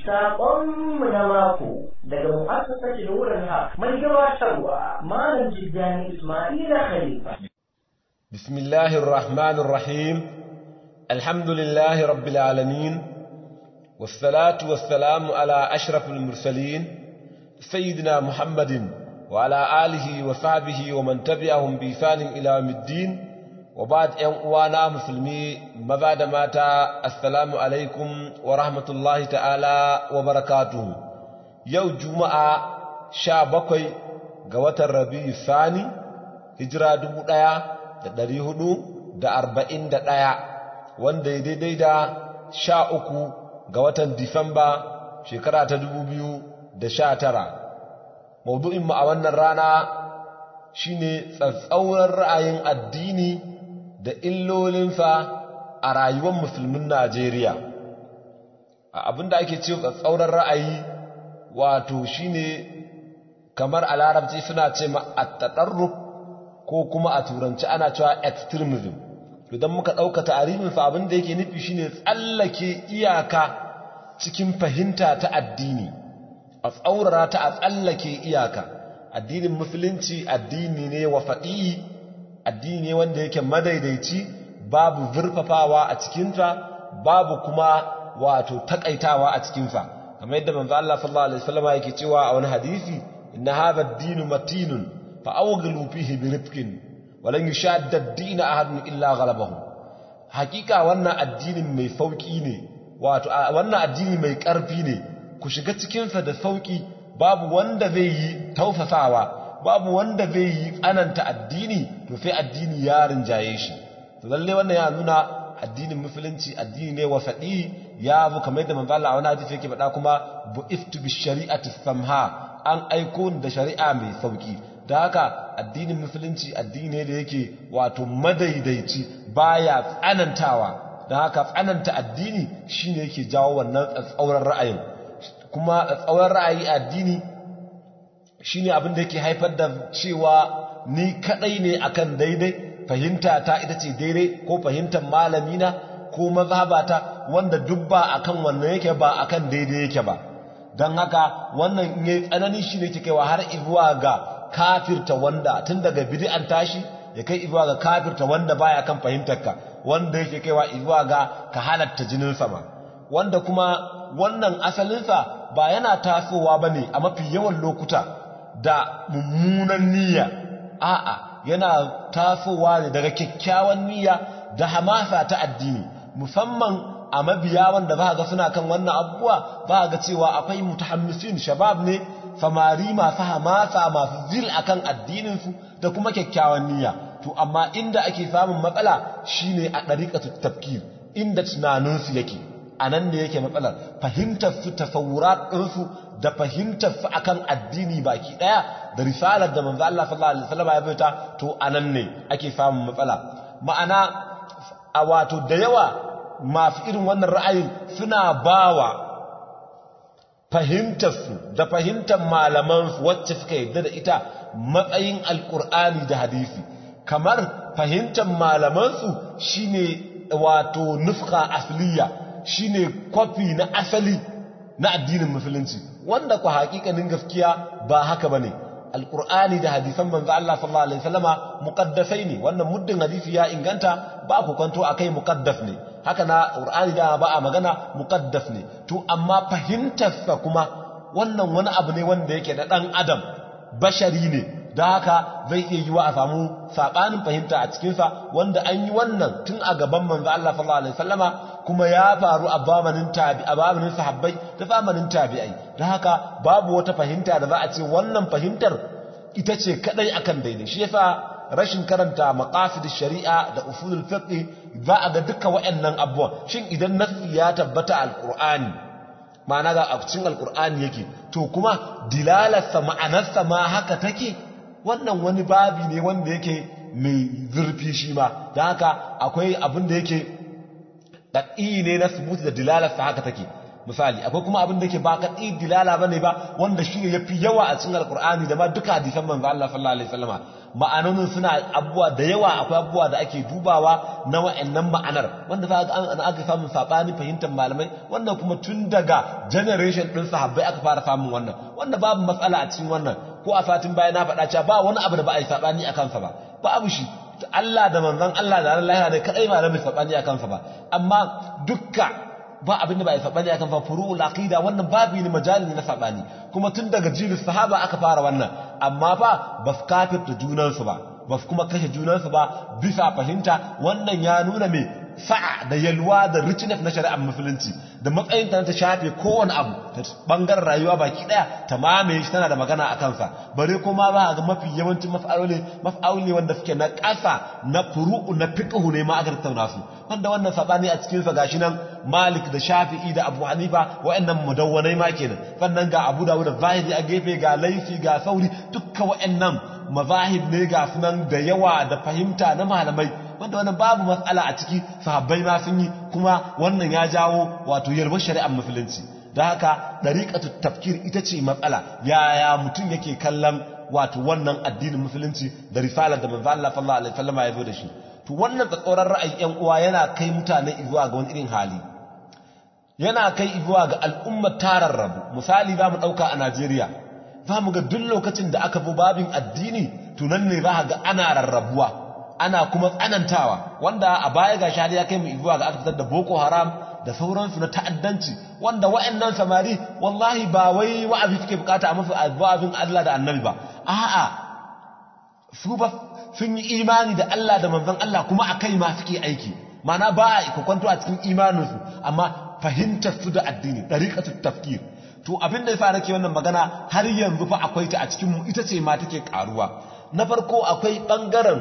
Saƙonmu na mako daga mu'assasar Nuran Haq mai gabatarwa Malam Jiddani Ismaila Khalifa. بسم الله الرحمن الرحيم الحمد لله رب العالمين والصلاة والسلام على أشرف المرسلين سيدنا محمد وعلى آله وصحبه ومن تبعهم بإحسان إلى يوم الدين وبعد أن وانا مسلمي مبعد ماتا السلام عليكم ورحمة الله تعالى وبركاته يوم جمعة شابكي قوة الربيع الثاني هجرة دبو da ɗari hudu da arba'in da ɗaya wanda ya daidai da sha uku ga watan disamba shekara ta dubu biyu da sha tara maudu'inmu a wannan rana shine tsatsauran ra'ayin addini da illolinsa a rayuwar musulmin najeriya abinda ake ce tsatsauran ra'ayi wato shine kamar a larabci suna ce ma attaɗarruk ko kuma a turanci ana cewa extremism idan muka ɗauka tarihinsa abin da yake nufi shine tsallake iyaka cikin fahimta ta addini a tsaurara ta a tsallake iyaka addinin musulunci addini ne wa faɗi addini ne wanda yake madaidaici babu zurfafawa a cikinsa babu kuma wato takaitawa a cikinsa kamar yadda manzo Allah sallallahu alaihi wasallam yake cewa a wani hadisi inna hadha ad-din matinun فأوغلوا فيه برفق ولن يشاد الدين أحد إلا غلبه حقيقة وانا الدين مي فوقي ne wato wannan addini mai ƙarfi ne ku shiga cikinsa da sauƙi babu wanda zai yi taufasawa babu wanda zai yi tsananta addini to sai addini ya rinjaye shi to lalle wannan ya nuna addinin musulunci addini ne wasaɗi ya bu kamar yadda manzo Allah a wani hadisi yake faɗa kuma bu'iftu bi shari'ati samha an aiko da shari'a mai sauƙi da haka addinin musulunci addini ne da yake wato madaidaici baya tsanantawa da haka tsananta addini shine yake jawo wannan tsatsauran ra'ayin kuma tsatsauran ra'ayi addini shine abin da yake haifar da cewa ni kadai ne akan daidai fahimta ta ita ce daidai ko fahimtar malamina ko mazhabata wanda duk ba akan wannan yake ba akan daidai yake ba don haka wannan in yayi tsanani shine yake kaiwa har izuwa ga kafirta wanda tun daga bid'an tashi ya kai izuwa ga kafirta wanda baya kan fahimtarka wanda yake kaiwa izuwa ga ka halatta jinin sama wanda kuma wannan asalinsa ba yana tasowa bane a mafi yawan lokuta da mummunan niyya a'a yana tasowa ne daga kyakkyawan niyya da hamasa ta addini musamman a mabiya wanda ba ga suna kan wannan abubuwa ba ga cewa akwai mutahammisin shabab ne samari masu hamasa masu zil akan addininsu da kuma kyakkyawan niyya to amma inda ake samun matsala shine a ɗariƙatu tafkir inda tunaninsu yake a nan da yake matsalar fahimtar su tasawurat ɗinsu da fahimtar su akan addini baki ɗaya da risalar da manzo Allah sallallahu alaihi wasallam ya bayyana to a nan ne ake samun matsala ma'ana a wato da yawa masu irin wannan ra'ayin suna bawa fahimtarsu da fahimtar malamansu wacce suka yadda da ita matsayin alkur'ani da hadisi kamar fahimtar malamansu shine wato nufka asliya shine kwafi na asali na addinin musulunci wanda ku hakikanin gaskiya ba haka bane alkur'ani da hadisan manzo Allah sallallahu alaihi wasallama muqaddasai ne wannan muddin hadisi ya inganta ba ku kwanto akai muqaddas ne haka na qur'ani da ba a magana muqaddas ne to amma fahimtarsa kuma wannan wani abu ne wanda yake da dan adam bashari ne da haka zai iya yiwa a samu sabanin fahimta a cikinsa wanda an yi wannan tun a gaban manzo Allah sallallahu alaihi wasallama kuma ya faru a zamanin tabi a zamanin sahabbai da zamanin tabi'ai da haka babu wata fahimta da za a ce wannan fahimtar ita ce kadai akan daidai shi yasa rashin karanta maqasid shari'a da usulul fiqh za a ga duka waɗannan abubuwan shin idan nasi ya tabbata alqur'ani ma'ana ga a cikin alqur'ani yake to kuma dilalarsa ma'anarsa ma haka take wannan wani babi ne wanda yake mai zurfi shi ma da haka akwai abin da yake ɗaɗi ne na subuti da dilalarsa haka take misali akwai kuma abin da yake ba ka dilala bane ba wanda shi ne yafi yawa a cikin alqur'ani da ma duka hadisan manzo Allah sallallahu alaihi wasallama ma'anonin suna abubuwa da yawa akwai abubuwa da ake dubawa na wa'annan ma'anar wanda za an aka samu sabani fahimtar malamai wannan kuma tun daga generation din sahabbai aka fara samun wannan wanda babu matsala a cikin wannan ko a fatin baya na faɗa cewa ba wani abu da ba a yi sabani a kansa ba babu shi Allah da manzon Allah da Allah ne kadai malamai sabani a kansa ba amma dukka ba abin da ba a yi sabani a kansa furu'ul aqida wannan babu ne majali na sabani kuma tun daga jirin sahaba aka fara wannan amma fa ba su kafirta junansu ba ba su kuma kashe junansu ba bisa fahimta wannan ya nuna mai sa'a da yalwa da richness na shari'ar musulunci da matsayin ta ta shafe kowane abu ta bangaren rayuwa baki daya ta mamaye shi tana da magana a kansa bare kuma ba ga mafi yawancin maf'aloli maf'aloli wanda suke na ƙasa na furu'u na fiqhu ne ma aka tattauna su wanda wannan sabani a cikin sa gashi nan Malik da Shafi'i da Abu Hanifa waɗannan mudawwanai ma kenan sannan ga Abu Dawud da Zahiri a gefe ga Laifi ga Sauri dukkan waɗannan mazahib ne ga sunan da yawa da fahimta na malamai wanda wannan babu matsala a ciki sahabbai ma sun yi kuma wannan ya jawo wato yarbar shari'ar musulunci da haka dariqatu tafkir ita ce matsala yaya mutum yake kallon wato wannan addinin musulunci da risalar da manzo Allah sallallahu alaihi wasallam ya zo da shi to wannan tsatsoran ra'ayin yan uwa yana kai mutane zuwa ga wani irin hali yana kai zuwa ga al'ummar tararrabu misali za mu dauka a Najeriya za mu ga duk lokacin da aka bi babin addini tunan ne za ga ana rarrabuwa ana kuma tsanantawa wanda a baya ga shari'a ya kai mu zuwa ga aka fitar da boko haram da sauransu na ta'addanci wanda wa'annan samari wallahi ba wai wa'azi suke bukata a mafi abin Allah da annabi ba a'a su ba sun yi imani da Allah da manzon Allah kuma akai ma suke aiki mana ba a kwanto a cikin imaninsu amma fahimtar su da addini dariqatut tafkir to abin da ya fara ke wannan magana har yanzu fa akwai ta a cikin mu ita ce ma take karuwa na farko akwai bangaren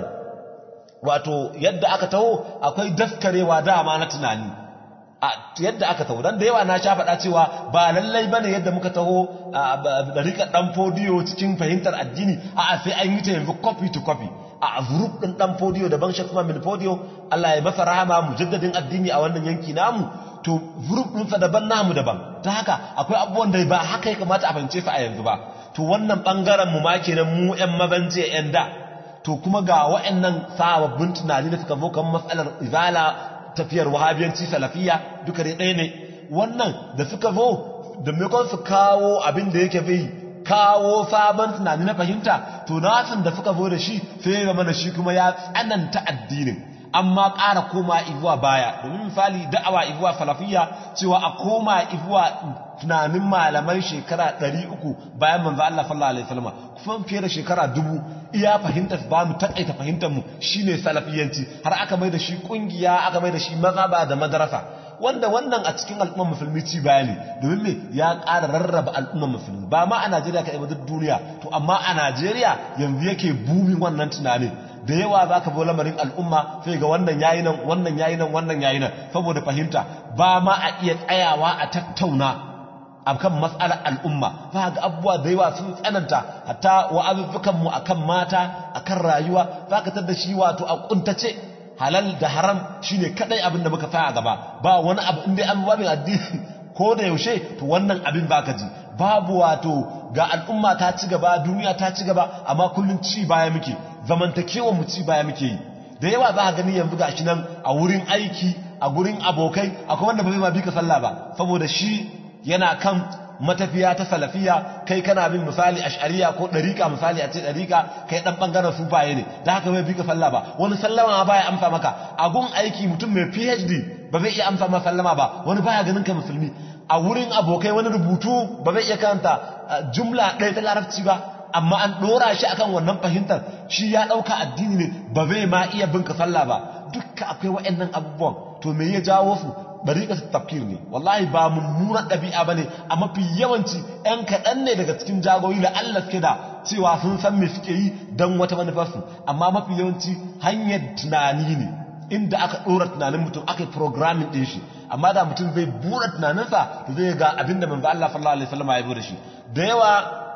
wato yadda aka taho akwai daskarewa dama na tunani a yadda aka taho dan da yawa na sha faɗa cewa ba lallai bane yadda muka taho da rika dan fodiyo cikin fahimtar addini a sai an yi ta yanzu copy to copy a group din dan fodiyo da ban shakuma min fodiyo Allah ya masa rahama mujaddadin addini a wannan yanki namu to group ɗinsa daban namu daban ta haka akwai abubuwan da ba haka ya kamata a fahimce su a yanzu ba to wannan bangaren mu ma kenan mu ƴan mabance ƴan da to kuma ga waɗannan sababbin tunani da suka zo kan matsalar izala tafiyar wahabiyanci salafiya duka dai ɗaya ne wannan da suka zo da maimakon su kawo abin da yake bai kawo sabon tunani na fahimta to nasin da suka zo da shi sai ya zama da shi kuma ya tsananta addinin amma ƙara koma izuwa baya domin misali da'awa izuwa salafiyya cewa a koma izuwa tunanin malaman shekara 300 bayan manzo Allah sallallahu alaihi wasallam kuma fiye da shekara dubu iya fahimtar ba mu takaita fahimtar mu shine salafiyanci har aka mai da shi kungiya aka mai da shi mazhaba da madrasa wanda wannan a cikin al'ummar musulmi ci bayani domin me ya ƙara rarraba al'ummar musulmi ba ma a Najeriya kaɗai ba duk duniya to amma a Najeriya yanzu yake bumin wannan tunanin da yawa za ka bo lamarin al'umma sai ga wannan yayi nan wannan yayi nan wannan yayi nan saboda fahimta ba ma a iya tsayawa a tattauna akan matsalar al'umma za ga abubuwa da yawa sun tsananta hatta wa'azuzzukan mu akan mata akan rayuwa za ka tar da shi wato a kuntace halal da haram shine kadai abin da muka faya gaba ba wani abu inda an babin addini ko da yaushe to wannan abin baka ji babu wato ga al'umma ta ci gaba duniya ta ci gaba amma kullun ci baya muke zamantakewar mu ci baya muke yi da yawa za ka gani yanzu gashi nan a wurin aiki a gurin abokai akwai wanda ba zai ma bi ka sallah ba saboda shi yana kan matafiya ta salafiya kai kana bin misali ash'ariya ko dariqa misali a ce dariqa kai dan bangaren sufaye ne da haka bai bi ka sallah ba wani sallama ba ya amsa maka a gun aiki mutum mai PhD ba zai iya amsa maka sallama ba wani baya ganin ka musulmi a wurin abokai wani rubutu ba zai iya karanta jumla ɗaya ta larabci ba amma an ɗora shi akan wannan fahimtar shi ya ɗauka addini ne ba zai ma iya bin ka sallah ba dukka akwai wa'annan abubuwan to me ya jawo su dariƙar tafkir ne wallahi ba mummunan ɗabi'a ba ne a mafi yawanci 'yan kaɗan ne daga cikin jagoyi da Allah suke da cewa sun san me suke yi don wata manufarsu amma mafi yawanci hanyar tunani ne inda aka ɗora tunanin mutum aka yi programming ɗin shi amma da mutum zai buɗe tunaninsa to zai ga abin da manzo Allah sallallahu alaihi wasallam ya bi da shi da yawa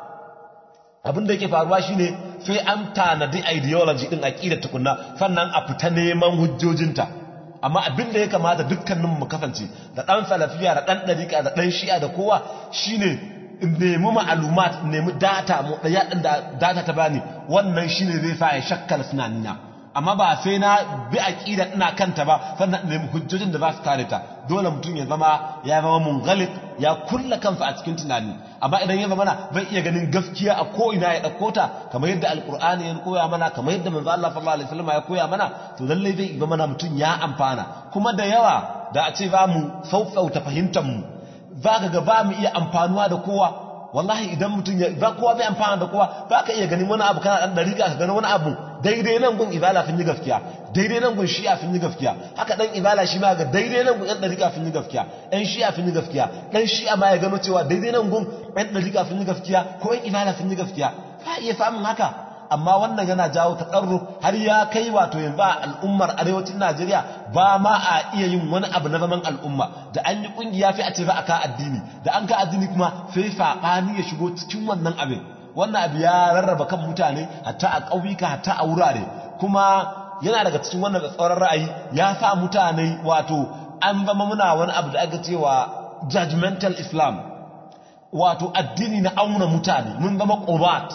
abin da yake faruwa shine sai an tanadi ideology din aqida tukunna sannan a fita neman hujjojinta amma abin da ya kamata dukkanin mu kasance da dan salafiya da dan dariqa da dan shi'a da kowa shine nemi ma'alumat nemi data mu daya din da data ta bani wannan shine zai sa ya shakkala tunanina amma ba sai na bi aqida ina kanta ba sannan nemi hujjojin da za su kare ta dole mutum ya zama ya zama munghalik ya kulla kansa a cikin tunani amma idan ya zama na bai iya ganin gaskiya a ko ina ya dauko ta kamar yadda alqur'ani ya koya mana kamar yadda manzo Allah sallallahu alaihi wasallam ya koya mana to lalle zai zama na mutum ya amfana kuma da yawa da a ce za mu saufauta fahimtar mu za ka ga ba mu iya amfanuwa da kowa wallahi idan mutum ya ba kowa bai amfana da kowa ba ka iya ganin wani abu kana dan dariƙa ka gani wani abu daidai nan gun ibala fin yi gaskiya daidai nan gun shi'a fin yi gaskiya haka dan ibala shi ma ga daidai nan gun ɗan dariƙa fin yi gaskiya ɗan shi'a fin yi gaskiya ɗan shi'a ma ya gano cewa daidai nan gun ɗan dariƙa fin yi gaskiya ko ɗan ibala fin yi gaskiya ka iya samun haka amma wannan yana jawo taƙarru har ya kai wato yanzu a al'ummar arewacin Najeriya ba ma a iya yin wani abu na zaman al'umma da an yi ƙungiya fi a ce ba a ka addini da an ka addini kuma sai saɓani ya shigo cikin wannan abin wannan abu ya rarraba kan mutane hatta a ƙauyuka hatta a wurare kuma yana daga cikin wannan tsoron ra'ayi ya sa mutane wato an zama muna wani abu da aka cewa judgmental islam wato addini na auna mutane mun zama qubat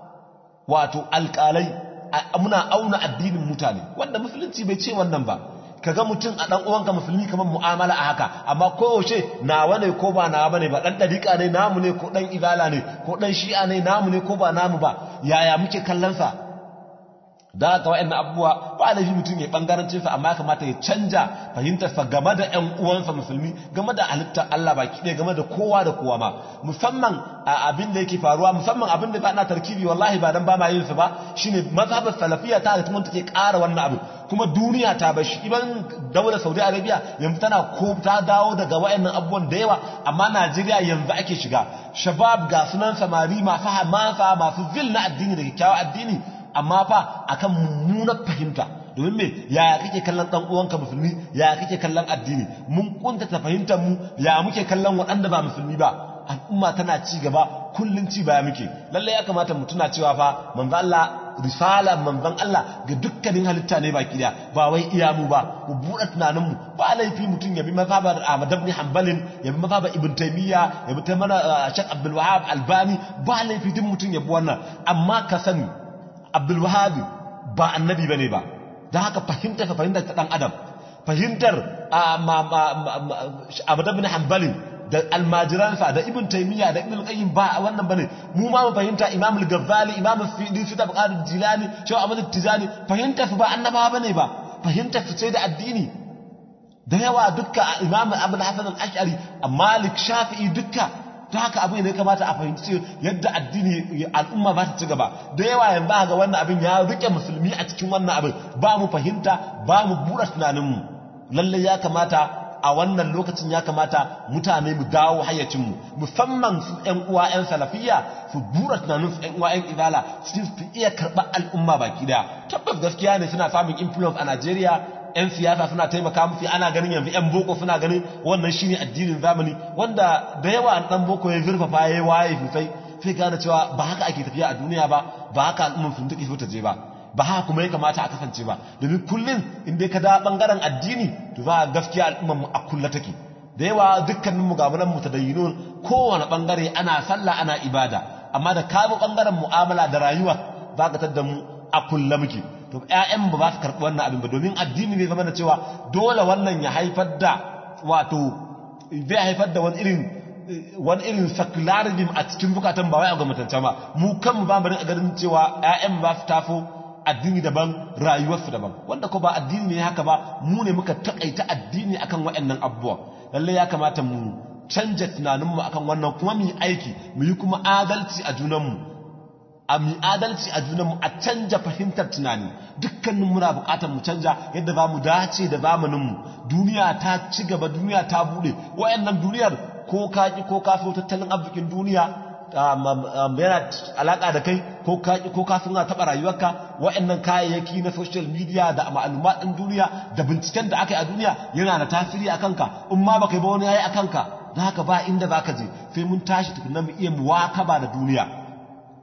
wato alƙalai muna auna addinin mutane wanda musulunci bai ce wannan ba kaga mutum a dan uwanka musulmi kamar mu'amala a haka amma koyaushe nawa ne ko ba nawa bane ba dan dariƙa ne namu ne ko dan ibala ne ko dan shi'a ne namu ne ko ba namu ba yaya muke kallon sa da haka wa'annan abubuwa ba laifi mutum ya bangarancin sa amma ya kamata ya canja fahimtar sa game da ƴan uwansa musulmi game da halittar Allah baki ɗaya game da kowa da kowa ma musamman abin da yake faruwa musamman abin da ba na tarkibi wallahi ba dan ba ma yin sa ba shine mazhabar salafiyya ta da kuma take ƙara wannan abu kuma duniya ta bar shi iban daular Saudi Arabia yanzu tana ko ta dawo daga wa'annan abubuwan da yawa amma Najeriya yanzu ake shiga shabab ga sunan samari masu hamasa masu zil na addini da kyakkyawan addini amma fa akan mummunar fahimta domin me ya kake kallon dan uwanka musulmi ya kake kallon addini mun kuntata fahimtar mu ya muke kallon waɗanda ba musulmi ba al'umma tana ci gaba kullun ci baya muke lalle ya kamata mu tuna cewa fa manzo Allah risala manzon Allah ga dukkanin halitta ne baki daya ba wai iya mu ba mu buɗe tunanin mu ba laifi mutum ya bi mazhabar Ahmad ibn Hanbal ya bi mazhabar Ibn Taymiyyah ya bi ta mana Sheikh Abdul Wahhab Albani ba laifi duk mutum ya bi wannan amma ka sani Abdul Wahhab ba annabi bane ba dan haka fahimta ka fahimta ta dan adam fahimtar Ahmad ibn Hanbal da almajiransa da ibn taymiya da ibn qayyim ba wannan bane mu ma mu fahimta imam al-ghazali imam al-fidi fi tabqat al-jilani shaw ahmad al-tijani fahimta su ba annaba bane ba fahimta su ce da addini da yawa dukka imam abul hasan al-ash'ari malik shafi'i dukka ta haka abin ne kamata a fahimci yadda addini al'umma ba ta ci gaba da yawa yanzu ga wannan abin ya rike musulmi a cikin wannan abin ba mu fahimta ba mu buɗe tunaninmu lalle ya kamata a wannan lokacin ya kamata mutane mu dawo hayyacinmu musamman su ‘yan uwa ‘yan salafiya su bura tunanin su ‘yan uwa ‘yan izala su fi iya karɓar al'umma baki daya tabbas gaskiya ne suna samun influence a najeriya ‘yan siyasa suna taimaka musu ana ganin yanzu ‘yan boko suna ganin wannan shi ne addinin zamani wanda da yawa ɗan boko ya zurfafa ya yi waye sosai sai gane cewa ba haka ake tafiya a duniya ba ba haka al'ummar sun take so ta je ba ba haka kuma ya kamata a kasance ba domin kullum in dai ka da bangaren addini to za a gaskiya al'ummar mu a kulla take da yawa dukkanin mu gamunan mu tadayyinun kowane bangare ana sallah ana ibada amma da ka bi bangaren mu'amala da rayuwa za ka tadda mu a kulla muke to ƴaƴan ba za su karɓi wannan abin ba domin addini ne zama da cewa dole wannan ya haifar da wato zai haifar da wani irin wani irin secularism a cikin bukatan ba wai a gwamnatance ba mu kanmu ba mu rinka ganin cewa ƴaƴan ba su tafo addini daban rayuwarsu daban wanda ko ba addini ne haka ba mu ne muka takaita addini akan waɗannan abubuwa lalle ya kamata mu canja tunaninmu akan wannan kuma mu yi aiki mu yi kuma adalci a junanmu a mu adalci a junanmu a canja fahimtar tunani dukkanin muna buƙatar mu canja yadda za mu dace da zamaninmu duniya ta ci gaba duniya ta buɗe wayannan duniyar ko ka ko ka so tattalin arzikin duniya yana alaka da kai ko ka suna taɓa rayuwarka waɗannan kayayyaki na social media da ma'alumat ɗin duniya da binciken da aka yi a duniya yana da tasiri a kanka in ma baka yi ba wani yayi a kanka da haka ba inda za ka je sai mun tashi tukunan mu iya muwakaba da duniya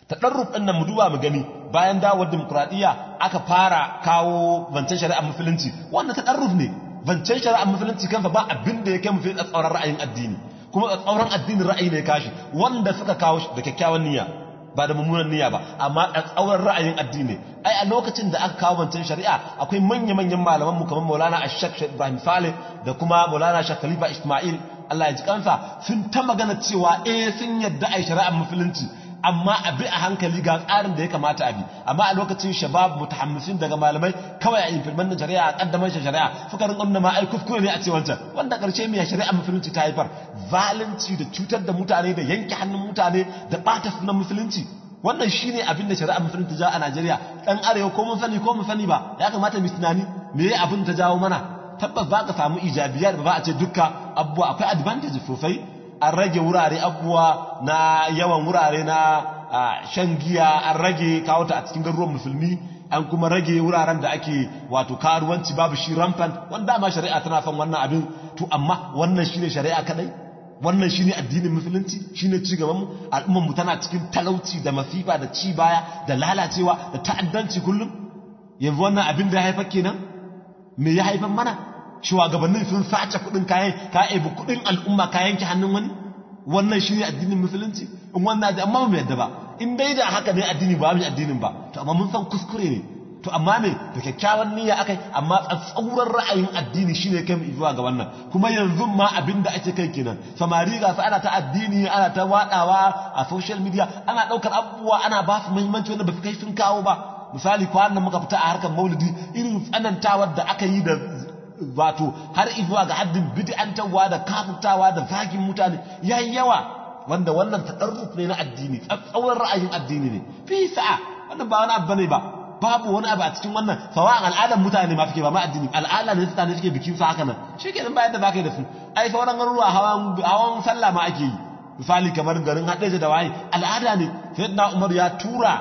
tadarruf din nan mu duba mu gani bayan dawowar demokradiyya aka fara kawo zancen shari'ar musulunci wannan tadarruf ne zancen shari'ar musulunci kansa ba abin da yake mufi tsauran ra'ayin addini kuma tsauran addinin ra'ayi ne kashi wanda suka kawo da kyakkyawan niyya ba da mummunan niyya ba amma tsauran ra'ayin addini ai a lokacin da aka kawo zancen shari'a akwai manya-manyan malaman mu kamar Maulana Ashak Ibrahim Saleh da kuma Maulana Shek Khalifa Ismail Allah ya ji kansa sun ta magana cewa eh sun yadda ai shari'ar musulunci amma a bi a hankali ga tsarin da ya kamata a bi amma a lokacin shabab mutahammisin daga malamai kawai a implement shari'a a kaddamar shi shari'a suka rinka nuna ma ai kuskure ne a ce wancan wanda karshe mai shari'a musulunci ta haifar zalunci da cutar da mutane da yanke hannun mutane da bata sunan musulunci wannan shine abin da shari'a musulunci ja a Najeriya dan arewa ko mun sani ko mun sani ba ya kamata mu tunani me ya abin ta jawo mana tabbas ba ka samu ijabiyar ba a ce dukka abubuwa akwai advantage sosai an rage wurare abubuwa na yawan wurare na shan giya an rage kawo ta a cikin garuruwan musulmi an kuma rage wuraren da ake wato karuwanci babu shi rampant wanda ma shari'a tana son wannan abin to amma wannan shine shari'a kadai wannan shine addinin musulunci shine ci gaban mu al'ummar mu tana cikin talauci da masifa da ci baya da lalacewa da ta'addanci kullum yanzu wannan abin da ya haifar kenan me ya haifar mana shugabannin sun sace kudin kayan ka ebi kudin al'umma kayan ki hannun wani wannan shi ne addinin musulunci in wannan amma mu yadda ba in dai da haka ne addini ba mu addinin ba to amma mun san kuskure ne to amma ne da kyakkyawan niyya akai amma tsatsauran ra'ayin addini shine kai mu zuwa ga wannan kuma yanzu ma abin da ake kai kenan samari ga ana ta addini ana ta wadawa a social media ana daukar abubuwa ana ba su muhimmanci wanda ba su kai sun kawo ba misali kwanan muka fita a harkar maulidi irin tsanantawar da aka yi da wato har izuwa ga haddin bid'antarwa da kafutawa da zagin mutane yayi yawa wanda wannan tadarruf ne na addini tsauran ra'ayin addini ne fi sa'a wannan ba wani abu bane ba babu wani abu a cikin wannan sawa'an al'adar mutane ma suke ba ma addini al'ada ne mutane suke bikin su haka nan shikenan bayan da zaka yi da su ai sauran garuruwa hawan hawan sallah ma ake yi misali kamar garin Hadeja da waye al'ada ne sayyidina Umar ya tura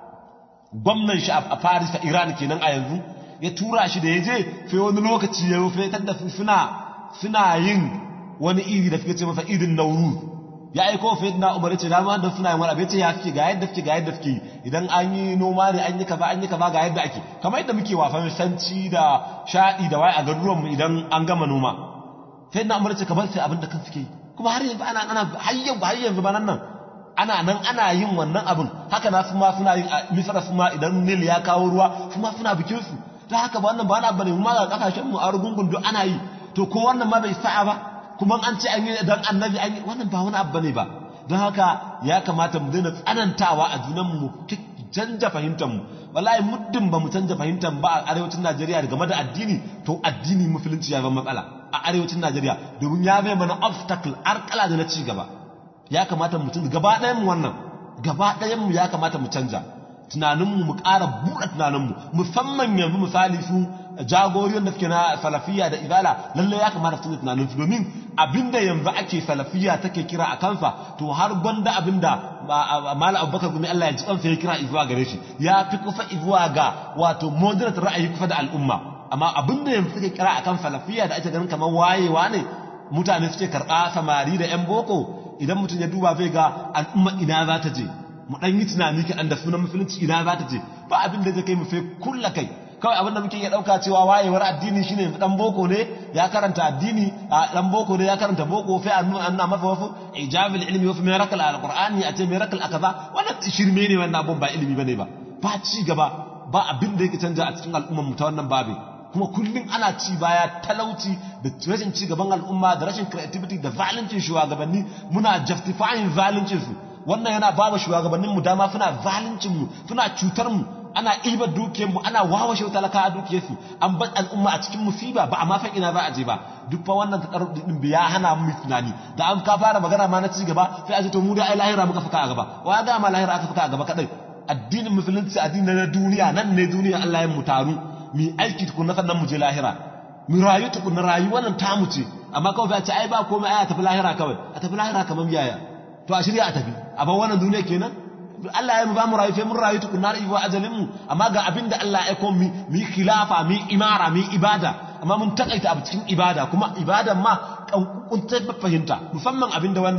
gwamnan shi a Paris a Iran kenan a yanzu ya tura shi da ya je sai wani lokaci ya fetar da suna suna yin wani iri da suke ce masa idin nauru ya aiko fa yadda umar ya ce dama da suna yin wani abin ce ya suke ga yadda suke ga yadda suke idan an yi noma ne an yi kaza an yi kaza ga yadda ake kamar yadda muke wafan sanci da shaɗi da waye a garuruwan mu idan an gama noma sai na umar ya ce kamar sai abin da kan suke yi kuma har yanzu ana ana har yanzu har yanzu ba nan nan ana nan ana yin wannan abin haka na su ma suna yin misra su ma idan nil ya kawo ruwa su ma suna bikin su ta haka ba wannan ba na bane ma ga kasashen mu a rugungun duk ana yi to ko wannan ma bai sa'a ba kuma an ce an yi dan annabi an yi wannan ba wani abu bane ba don haka ya kamata mu daina tsanantawa a junan mu canja fahimtar mu wallahi muddin ba mu canja fahimtar ba a arewacin Najeriya game da addini to addini musulunci ya zama matsala a arewacin Najeriya domin ya bai mana obstacle arkala da na ci gaba ya kamata mu tunda gaba ɗayan mu wannan gaba ɗayan mu ya kamata mu canja tunaninmu mu ƙara buɗe tunaninmu musamman yanzu misali su jagoriyar da suke na salafiya da izala lallai ya kamata su tunanin su domin abinda yanzu ake salafiya take kira a kansa to har gwanda abinda mala abubakar gumi Allah ya ji kansa ya kira izuwa gare shi ya fi kusa izuwa ga wato moderate ra'ayi kusa da al'umma amma abinda yanzu suke kira a kan salafiya da ake ganin kamar wayewa ne mutane suke karɓa samari da 'yan boko idan mutum ya duba zai ga al'umma ina za ta je mu dan yi tunani kaɗan da sunan musulunci ina za ta je ba abin da zai kai mu fai kulla kai kawai abin da muke iya ɗauka cewa wayewar addini shine yanzu dan boko ne ya karanta addini a dan boko ne ya karanta boko sai an nuna masa wasu ijabil ilmi wasu miracle alqur'ani a ce miracle akaza wannan shirme ne wannan abun ba ilimi bane ba ba ci gaba ba abin da yake canja a cikin al'ummar mu ta wannan babu kuma kullum ana ci baya talauci da rashin ci gaban al'umma da rashin creativity da zalincin shugabanni muna justifying zalincin su wannan yana ba wa shugabanninmu dama suna zaluncinmu suna cutar mu ana ibar dukiyarmu ana wawashe talaka a dukiyarsu an bar al'umma a cikin musiba ba a ma san ina za a je ba duk fa wannan takarrub din ya hana mu tunani da an ka fara magana ma na ci gaba sai a ce to mu da ai lahira muka fuka a gaba wa ga ma lahira aka fuka a gaba kadai addinin musulunci addini na duniya nan ne duniya Allah ya mu taru mu aiki tukunna sannan mu je lahira mu rayu tukunna rayuwar nan tamu ce amma kawai a ce ai ba komai ai a tafi lahira kawai a tafi lahira kamar yaya to a shirya a tafi a ban wannan duniya kenan Allah ya mu ba mu rayu sai mun rayu tukunna da iwa ajalin mu amma ga abinda Allah ya aiko mu mu khilafa mu imara mu ibada amma mun takaita a cikin ibada kuma ibadan ma kunkuntar fahimta musamman abinda wannan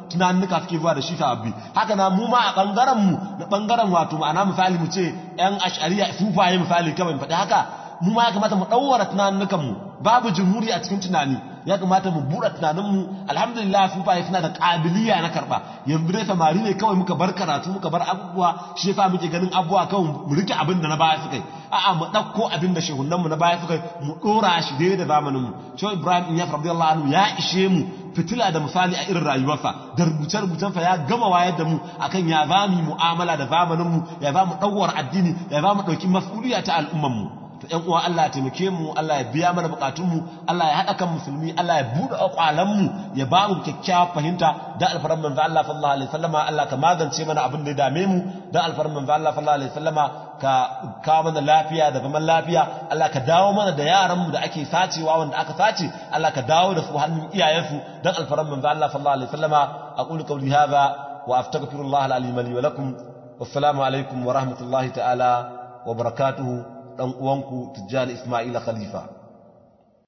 tunanuka suke zuwa da shi sababbi haka na mu ma a bangaren mu na bangaren wato ma'ana misali mu ce yan ash'ariya sufaye misali kawai mu faɗi haka mu ma ya kamata mu ɗaura tunanukan mu babu jumhuri a cikin tunani ya kamata mu buɗe tunaninmu alhamdulillah sufaye suna da ƙabiliya na karɓa yanzu dai samari ne kawai muka bar karatu muka bar abubuwa shi yasa muke ganin abubuwa kawai mu rike abin da na baya suka yi a'a mu ɗauko abin da shehunanmu na baya suka yi mu ɗora shi dai da zamaninmu shehu ibrahim inyas radiyallahu anhu ya ishe mu fitila da misali a irin rayuwarsa da rubuce-rubucensa ya gama wayar da mu akan ya za mu mu'amala da zamaninmu ya za mu ɗauwar addini ya za mu ɗauki mas'uliya ta al'ummanmu to ƴan uwa Allah ya taimake mu Allah ya biya mana bukatunmu Allah ya haɗa kan musulmi Allah ya buɗe akwalanmu ya ba mu kyakkyawar fahimta da alfaran manzo Allah sallallahu alaihi wasallama Allah ka magance mana abin da ya dame mu da alfaran manzo Allah sallallahu alaihi wasallama ka kawo mana lafiya da zaman lafiya Allah ka dawo mana da yaran mu da ake sacewa wanda aka sace Allah ka dawo da su hannun iyayensu dan alfaran manzo Allah sallallahu alaihi wasallama aqulu qawli hadha wa astaghfirullah al-alim li wa lakum wassalamu alaikum wa rahmatullahi ta'ala wa barakatuhu dan uwanku Tijjani Ismaila Khalifa